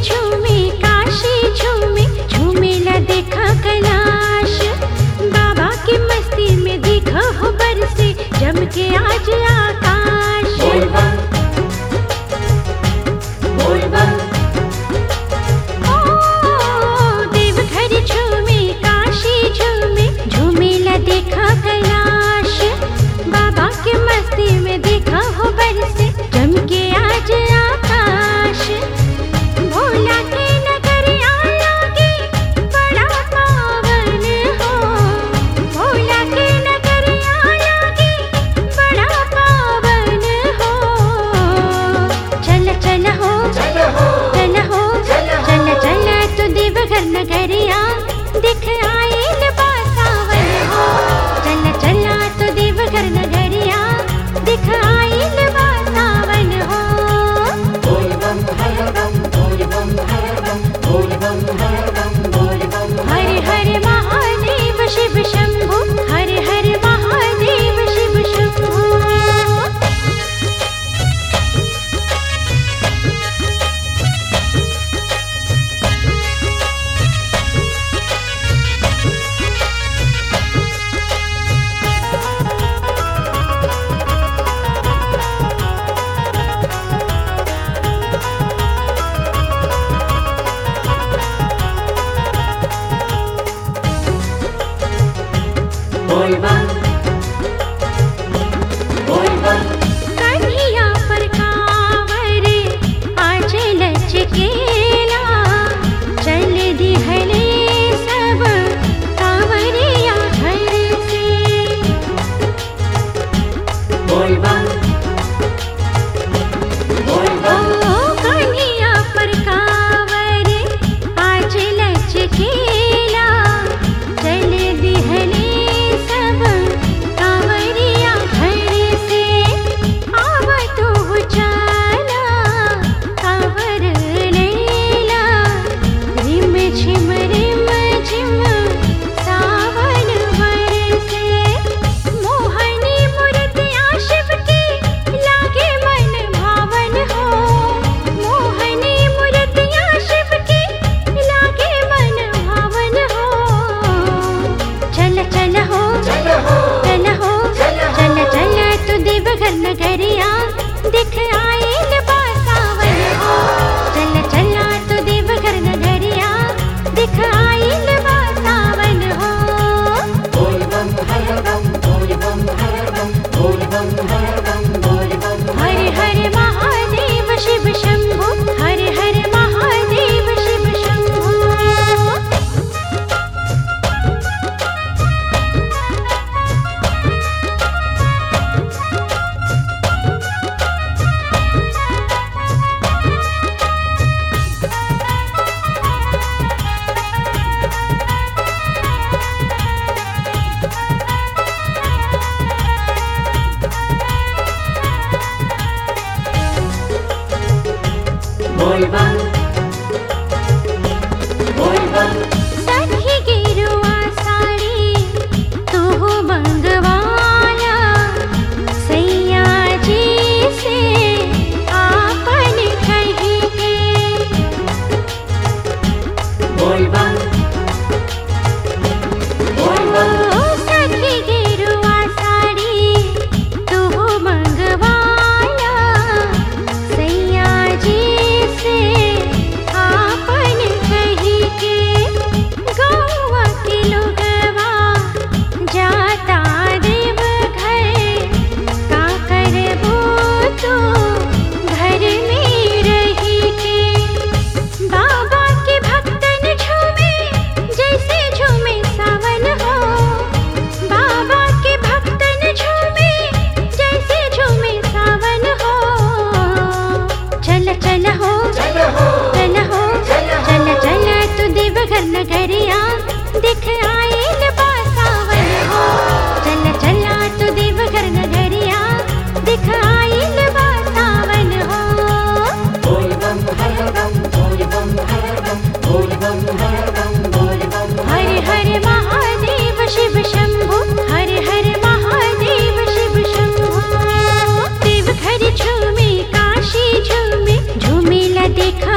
झूमे काशी झूमे झूमेला देखा कैलाश बाबा की मस्ती में देखा हो बरसे जम के आज आकाश बोल बम बोल बम ओ देवघर झूमे काशी झूमे झूमेला देखा कैलाश बाबा के मस्ती में देखा हो बरसे जम के आज आकाश भोला के नगरिया लागे बड़ा पावन हो भोला के नगरिया लागे बड़ा पावन हो चल चल हो चल हो चल हो चल हो। चल चल तू देवघर नगरिया दिख आइल बासावन हो चल चल तू देवघर नगरिया दिख आइल बासावन हो बोल बम हर बम बोल बम हर बम बोल बम हर बम बोल बम हर हर महादेव शिव शंभु हर हर महादेव शिव शंभु बोल बम बोल बम कन्हिया पर कांवर आज लचकेला चल दिहले सब कांवरिया घर से बोल बम बोल बम ओ कन्हिया पर कांवर आज लचकेला चल दिहले सब कांवरिया घर से आव तू चला कांवर लेला रिम झिम रिम झिम सावन बरसे मोहनी मूर्तिया शिव की लागे मन भावन हो मोहनी मूर्तिया शिव की लागे मन भावन हो चल चल हो चल हो चल हो चल हो। चल चल तू देवघर नगरिया दिख आइल बासावन हो चल चल तू देवघर नगरिया दिख आइल बासावन हो बोल बम हर बम बोल बम हर बम बोल बम हर बम बोल बम हर हर महादेव शिव शंभु हर हर महादेव शिव शंभु बोल बम बोल बम सखी गेरुआ साड़ी तू मंगवाया सैया जी से आपन कही के बोल बम बोल बम ओ सखी गेरुआ साड़ी तू मंगवाया सैया जी से आपन कही के गौवा के लोगवा जाता देव घर का करबो तो घर में रही के बाबा के भक्तन झूमे जैसे झूमे सावन हो बाबा के भक्तन झूमे जैसे झूमे सावन हो चल चल हो चल हो चल हो चल हो। चल चल तू देवघर नगरिया दिख आइल बासावन हो चल चल तू देवघर नगरिया दिख आइल बासावन हो बोल बम हर बम बोल बम हर बम बोल बम हर बम बोल बम हर हर महादेव शिव शंभु हर हर महादेव शिव शंभु देवघर झूमे काशी झूमे झूमेला देखा